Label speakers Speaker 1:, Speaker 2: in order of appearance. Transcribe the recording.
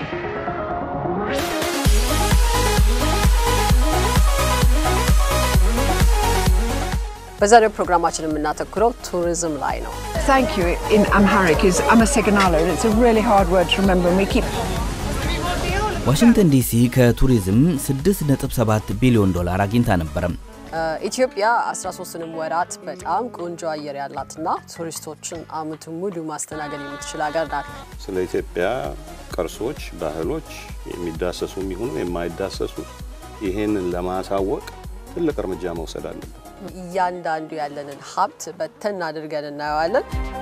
Speaker 1: በዛሬው ፕሮግራማችን የምናተኩረው ቱሪዝም ላይ ነው።
Speaker 2: Thank you in Amharic is Amaseganalo, and it's a really hard word to remember. And we keep
Speaker 3: ዋሽንግተን ዲሲ ከቱሪዝም 6.7 ቢሊዮን ዶላር አግኝታ ነበረ።
Speaker 1: ኢትዮጵያ 13ንም ወራት በጣም ቆንጆ አየር ያላትና ቱሪስቶችን አመቱን ሙሉ ማስተናገድ የምትችል ሀገር ናት።
Speaker 4: ስለ ኢትዮጵያ ቅርሶች፣ ባህሎች የሚዳሰሱ የሚሆኑ የማይዳሰሱ ይሄንን ለማሳወቅ ትልቅ እርምጃ መውሰድ አለብን።
Speaker 1: እያንዳንዱ ያለንን ሀብት በተን አድርገን እናየዋለን።